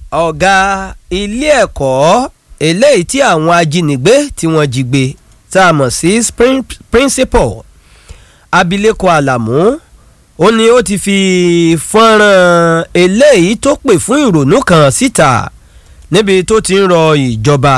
ọ̀gá ilé ẹ̀kọ́ eléyìí tí àwọn ajínigbé tí wọ́n jí gbé tá a mọ̀ sí principal abilékọ àlàmú ó ní ó ti fi fọ́nrán eléyìí tó pè fún ìrònú kan síta níbi tó ti ń rọ ìjọba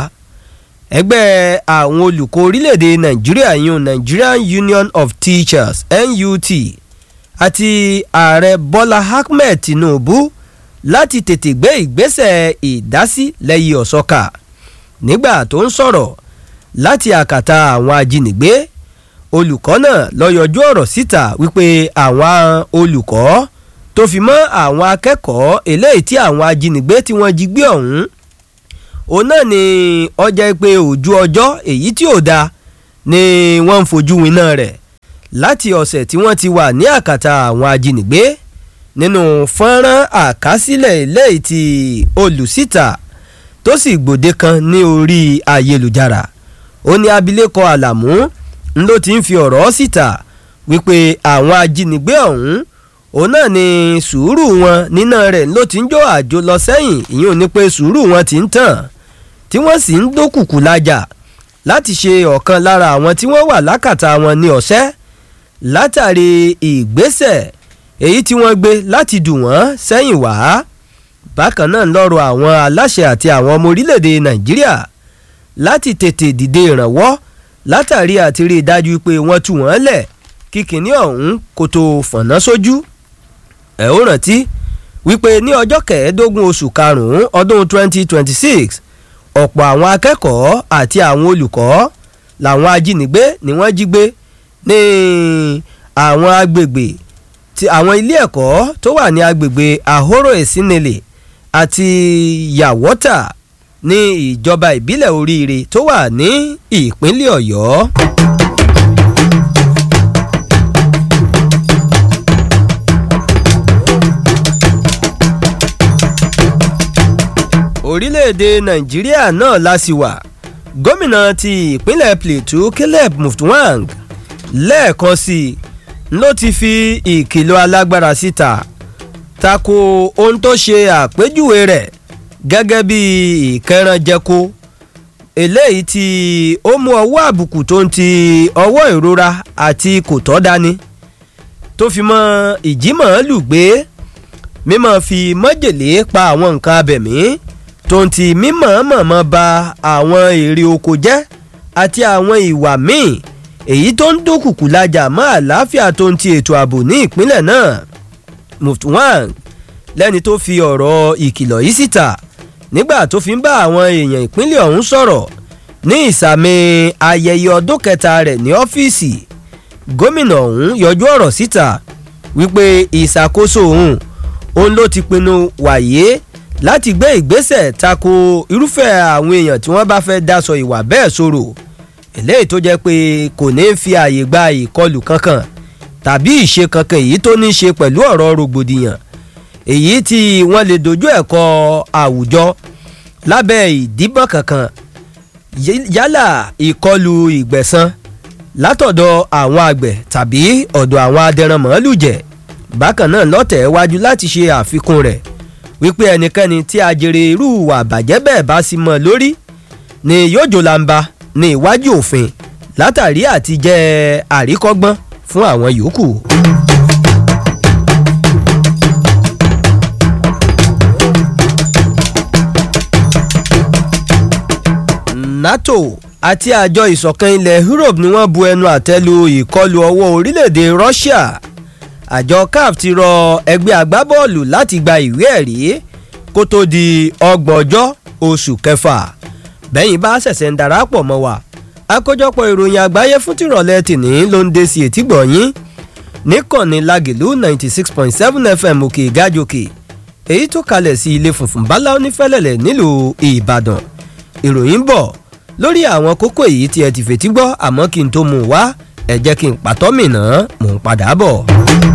ẹgbẹ́ àwọn olùkọ́ orílẹ̀-èdè nàìjíríà yún Nigerian Union of Teachers NUT àti ààrẹ Bọ́lá Ahmed Tinubu láti tètè gbé ìgbésẹ̀ ìdásí lẹ́yìn ọ̀sọ́kà nígbà tó ń sọ̀rọ̀ láti àkàtà àwọn ajínigbé olùkọ́ náà lọ yọjú ọ̀rọ̀ síta wípé àwọn olùkọ́ tó fi mọ́ àwọn akẹ́kọ̀ọ́ eléyìí tí àwọn ajínigbé tí wọ́n jí gbé ọ̀hún òun náà ni ọjà pé ojú ọjọ́ èyí tí ò da ni wọ́n ń fojú winá rẹ̀ láti ọ̀sẹ̀ tí wọ́n ti wà ní àkàtà àwọn ajínigbé nínú fọ́nrán àkásílẹ̀ eléyìí tí olùsíta tó sì gbòde kan ní orí ayélujára ó ní abilékọ àlàmú ló ti ń fi ọ̀rọ̀ síta wípé àwọn ajínigbé ọ̀hún òun náà ni sùúrù wọn níná rẹ̀ ló ti ń jó àjò lọ sẹ́yìn ìyẹn ò ní pé sùúrù wọn ti ń tàn tí wọ́n sì ń dókùkù lájà láti ṣe ọ̀kan lára àwọn tí wọ́n wà lákàtà wọn ní ọ̀sẹ́ látàrí ìgbésẹ̀ èyí tí wọ́n gbé láti dù wọ́n sẹ́yìn wá bákan náà lọ́rọ̀ àwọn aláṣẹ àti àwọn ọmọ orílẹ̀-èdè nàìjíríà láti tètè dìde ìrànwọ́ látàrí àti rí i dájú pé wọ́n tú wọ́n lẹ̀ kí kìnní ọ̀hún kó tó fọ̀nà sójú ẹ̀ ó rántí wípé ní ọjọ́ kẹẹ̀ẹ́dógún oṣù karùn-ún ọdún 2026 ọ̀pọ̀ àwọn akẹ́kọ̀ọ́ àti àwọn olùkọ́ làwọn ajínigbé ni wọ́n jí gbé ní àwọn agbègbè ti àwọn ilé ẹ̀kọ́ tó wà ní agbègbè Ahoro Esinele àti Yàwọ́tà ní ìjọba ìbílẹ̀ Oríire tó wà ní ìpínlẹ̀ Ọ̀yọ́. orílẹ̀-èdè nàìjíríà náà la sì wà gómìnà ti ìpínlẹ̀ plateau caleb mutwang lẹ́ẹ̀kan sí i ló ti fi ìkìlọ̀ alágbára síta tako ohun tó ṣe àpèjúwe rẹ̀ gẹ́gẹ́ bí ìkẹrànjẹko eléyìí tí ó mú ọwọ́ àbùkù tó ń ti ọwọ́ ìrora àti kò tọ́ dání tó fi mọ́ ìjímọ̀ọ́lù gbé mímọ́ fi májèlé pa àwọn nǹkan abẹ̀mí tó ń ti mímọ̀ọ́mọ̀mọ́ ba àwọn èrè oko jẹ́ àti àwọn ìwà míì èyí tó ń dúnkùkù lajà mọ́ àlàáfíà tó ń ti ètò ààbò ní ìpínlẹ̀ náà Mutwang lẹ́ni tó fi ọ̀rọ̀ ìkìlọ̀ yìí síta nígbà tó fi ń bá àwọn èèyàn ìpínlẹ̀ ọ̀hún sọ̀rọ̀ ní ìsàmì ayẹyẹ ọdún kẹta rẹ̀ ní ọ́fíìsì gómìnà ọ̀hún yọjú ọ̀rọ̀ síta wípé ìṣàkóso òun òun ló ti pinnu wàyé láti gbé ìgbésẹ̀ tako irúfẹ́ àwọn èèyàn tí wọ́n bá fẹ́ dáṣọ ìwà bẹ́ẹ̀ sọ̀rọ̀ eléyìí tó jẹ́ pé kò ní fi ààyè gba ìkọlù kankan tàbí ìṣe kankan èyí tó ní í ṣe pẹ̀lú ọ̀rọ̀ rògbòdìyàn èyí tí wọ́n lè dojú ẹ̀kọ́ àwùjọ lábẹ́ ìdíbọn kankan yálà ìkọlù ìgbẹ̀san látọ̀dọ̀ àwọn àgbẹ̀ tàbí ọ̀dọ̀ àwọn adẹranmọ́lùjẹ̀ bákan náà lọ́tẹ̀ wájú láti ṣe àfikún rẹ̀ wípé ẹnikẹ́ni tí ajere irú ìwà àbàjẹ́ bẹ́ẹ̀ bá sì mọ́ lórí ni yóò jòlàǹba ní iwájú òfin látàrí àti jẹ́ àríkọ́gbọ́n fún àwọn yòókù. NATO àti àjọ ìṣọ̀kan ilẹ̀ Europe ni wọ́n bu ẹnu àtẹ́ lu ìkọlù ọwọ́ orílẹ̀-èdè Russia àjọ CAF ti rọ ẹgbẹ́ agbábọ́ọ̀lù láti gba ìwé ẹ̀rí kó tó di ọgbọ̀n ọjọ́ oṣù kẹfà bẹ́yìn bá ṣẹ̀ṣẹ̀ ń darapọ̀ mọ́ wa àkójọpọ̀ ìròyìn àgbáyé fún tìrọ̀lẹ́ tìní ló ń dé sí etí gbọ̀nyín níkànnì Lágìlú ninety six point seven FM òkè ìgájòkè èyí tó kalẹ̀ sí ilé funfun bálá onífẹ́lẹ̀lẹ̀ nílùú Ìbàdàn ìròyìn bọ̀ lórí àwọn kókó èyí tí ẹ ti fètí gbọ́ àmọ́ kí n tó mú un wá ẹ jẹ́ kí n pàtọ́ mìíràn mò ń padà bọ̀.